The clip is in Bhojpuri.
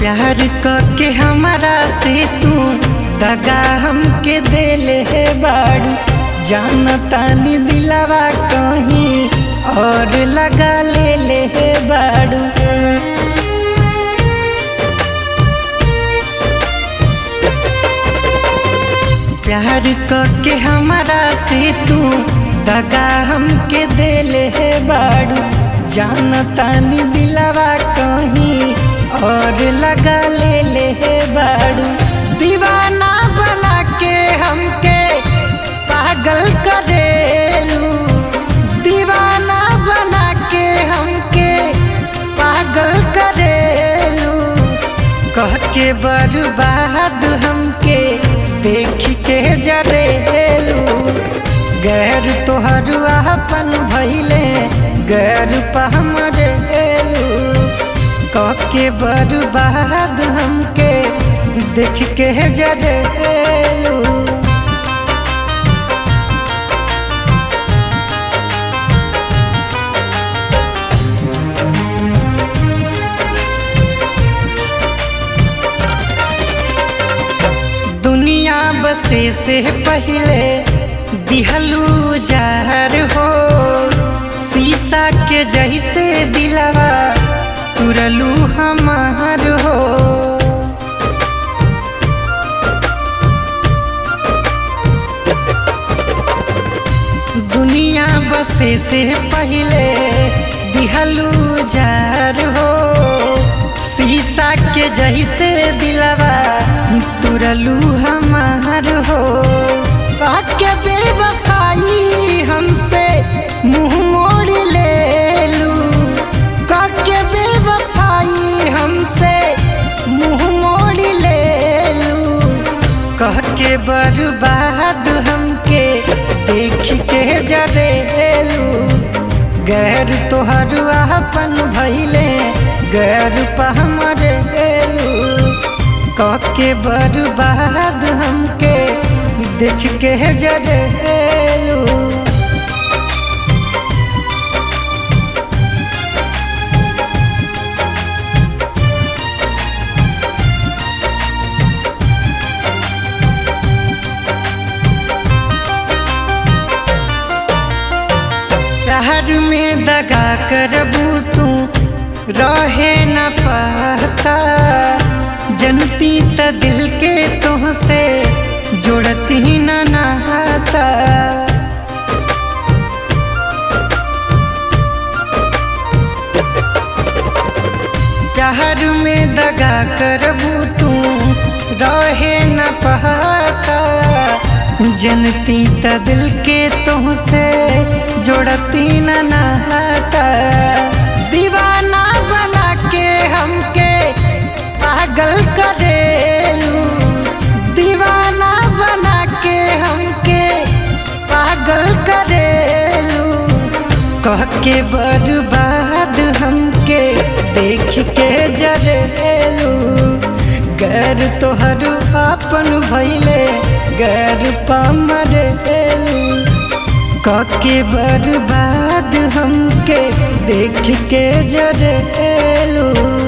प्यार के हमारा से तू दगा हमके देले है बाड़ू जानतानी दिलावा कहीं और लगा ले ले है बाड़ू प्यार के हमारा से तू दगा हमके देले है बाड़ू जानतानी दिलावा कहीं और लगा ले ले है बाड़ू दीवाना बना के हमके पागल करेलू दीवाना बना के हमके पागल करेलू कह के बर्बाद हमके देख के जरेलू गैर तोहर अपन भैले गैर पहमरेलू कह के बर्बाद हमके देख के जरेलू दुनिया बसे से पहले दिहलू जहर हो शीशा के जैसे दिलवा तुरलू हमार हो दुनिया बसे से पहले दिहलू जहर हो शीशा के जैसे दिलवा तुरलू हमार हो के बेवफाई हमसे मुंह मोड़ ले लू के बेवफाई हमसे मुंह मोड़ ले लू कह के बर्बाद हमके देख के जरेलू गैर तोहर अपन भैले गैर पहमरेलू कह के बर्बाद हमके देख के जरेलू प्यार में दगा करबू तू रहे न पाता जनती त दिल के तुहसे जोड़ती न नहाता प्यार में दगा करबू तू रहे न पाता जनती त दिल के तुहसे जोड़ती न नहाता दीवाना बना के हमके पागल करेलू दीवाना बना के हमके पागल करेलू कह के बर्बाद हमके देख के जरेलू गैर तोहर अपन भैले गैर पमरेलू कके बर्बाद हमके देख के जरेलू